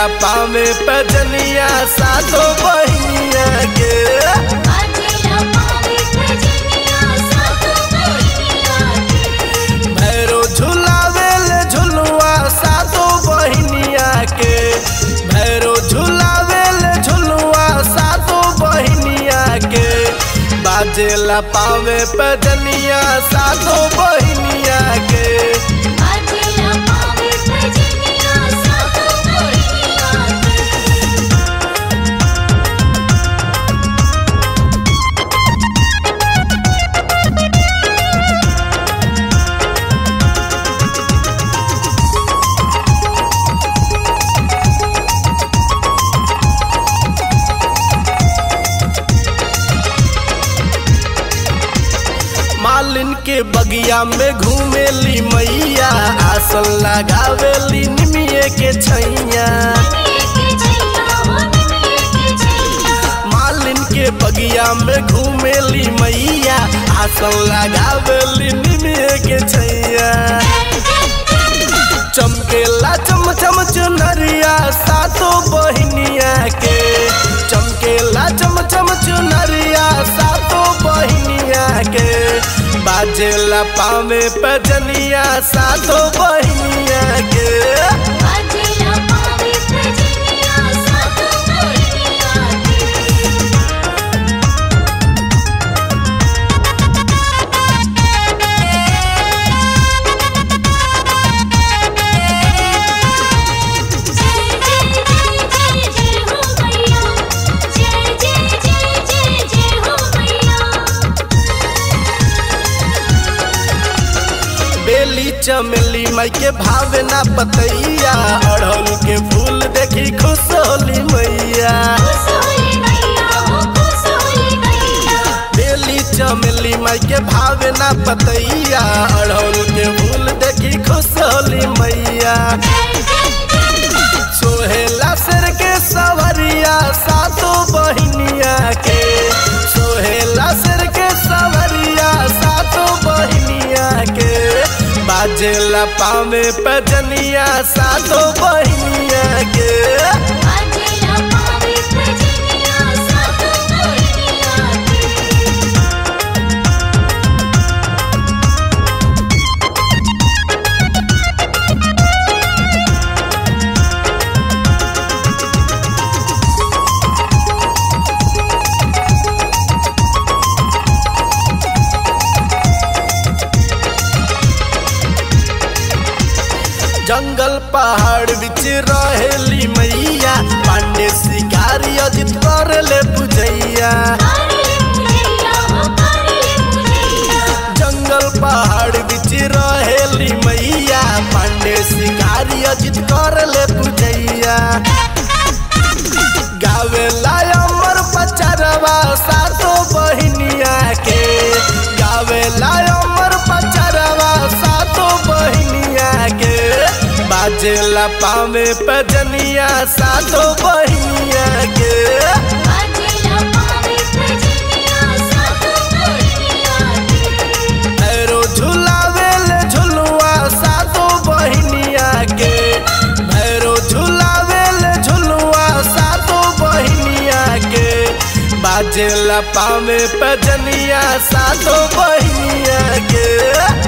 बाजेला पावे पजनिया सातो बहिनिया के बाजेला पावे भजनिया सातो बहिनिया के भैरो झुलावेल झुलुआ सातो बहिनिया के भैरो झुलावेल झुलुआ सातो बहिनिया के बाजेला पावे पजनिया सातो बहिनिया के बाजेला पावे भजनिया सातो बहिनिया के मालिन के बगिया में घूमेली मैया आसन लगावेली निमिये के छैया के छैया हो के छैया मालिन के बगिया में घूमेली मैया आसन लगावेली निमिये के छैया चमकेला चम चम चुनरिया सातो बहिनिया के चमकेला चम चम चुनरिया सातो बहिनिया के बाजेला पावे पजनिया सातो बहिनिया के बाजेला पावे भजनिया सातो बहिनिया के जय जय जय जय जय हो मैया जय जय जय जय जय हो मैया बेली चमेली माई के भावे ना पतैया अड़हुल के फूल देखी खुश होली मैया सोली मैया हो सोली मैया बेली चमेली माई के भावे ना पतैया अड़हुल के फूल देखी खुश होली मैया सोहेला सिर के सवरिया सातो बहिनिया के सोहेला सिर के सवरिया सातो बहिनिया के बाजेला पावे पजनिया सातो बहिनिया के बाजेला पावे भजनिया सातो बहिनिया के जंगल पहाड़ बिच रहेली मैया पांडे शिकारी अजित कर ले बुझैया कारिले मुझैया हो कारिले मुझैया जंगल पहाड़ बिच रहेली मैया पांडे शिकारी अजित कर ले बुझैया गावे अमर पचरवा सातो बहिनिया के गावे अमर पचरवा सातो बहिनिया के बाजेला पावे पजनिया सातो बहिनिया के बाजेला पावे भजनिया सातो बहिनिया के भैरो झुलावेल झुलुआ सातो बहिनिया के भैरो झुलावेल झुलुआ सातो बहिनिया के बाजेला पावे पजनिया सातो बहिनिया के